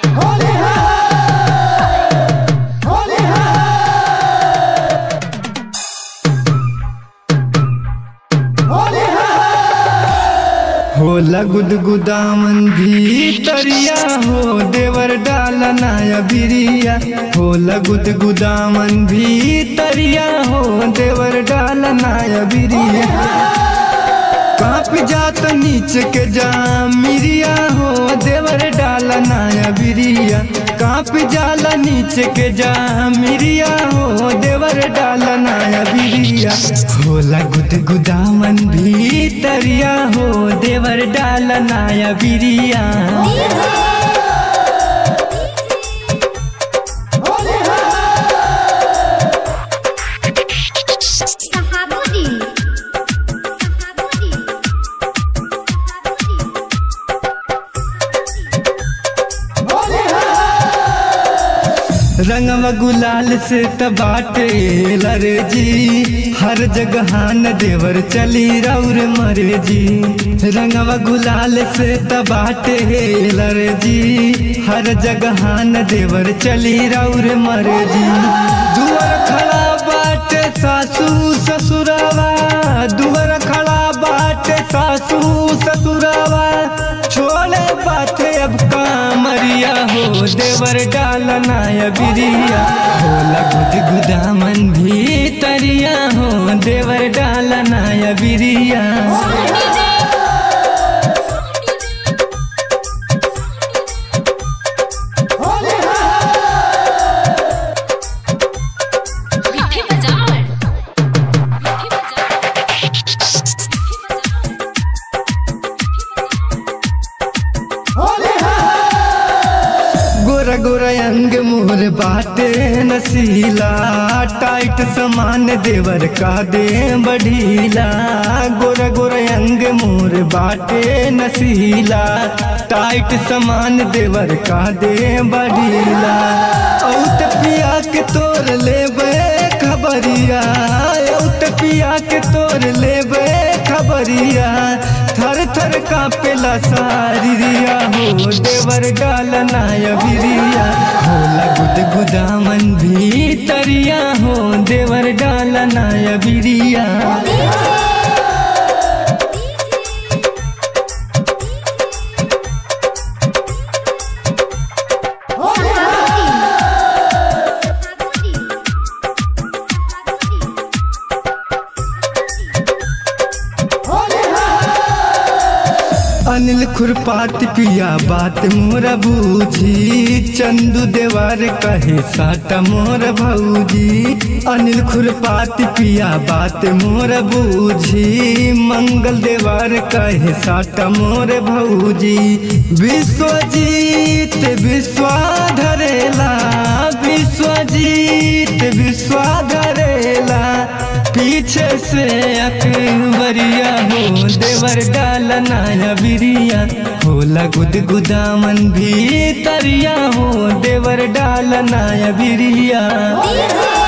होला गुदगुदामन भीतरिया हो देवर डाला नाया बिरिया होला गुदगुदामन भीतरिया हो देवर डाला नाया बिरिया काप जात नीचे के जा मिरिया हो देवर डाला नाया बिरिया काप जाला नीचे के जा मिरिया हो देवर डाला नाया बिरिया होला गुद गुदामन भीतरिया हो देवर डाला नाया बिरिया Sahabudi. Sahabudi. रंगवा गुलाल से तबाटे लरे जी हर जगह न देवर चली रौर मरे जी रंगवा गुलाल से तबाटे लरे जी हर जगह न देवर चली रौर मरे जी दुअर खड़ा बाटे सासू ससुरावा दुअर खड़ा बाटे सासू ससुरावा छोड़े बाटे अब कामरिया हो देवर डाला नाया बिरिया होला गुद गुदामन भीतरिया हो देवर डाला नाया बिरिया मिठी बजाओ मिठी बजाओ गोरा गोरा अंग मोर बाटे नसीला टाइट समान देवर का दे बढ़ीला गोरा गोरा अंग मोर बाटे नसीला टाइट समान देवर का दे बढ़ीला औत पिया के तोर लेबे खबरिया औत पिया के तोर लेबे खबरिया थर थर कापेला सारिया हो देवर डाला नाया बिरिया होला गुद गुदामन भीतरिया हो देवर डाला नाया बिरिया अनिल खुरपात पिया बात मोरा बूझी चंदू देवार कहे साटा मोर भौजी अनिल खुरपात पिया बात मोर बूझी मंगल देवार कहे साटा मोर भौजी विश्वजीत विश्वा धरेला विश्वजीत विश्वा धरेला पीछे से अकबरिया हो देवर डाला नाया बिरिया होला गुद गुदामन भीतरिया हो देवर डाला नाया बिरिया डीजे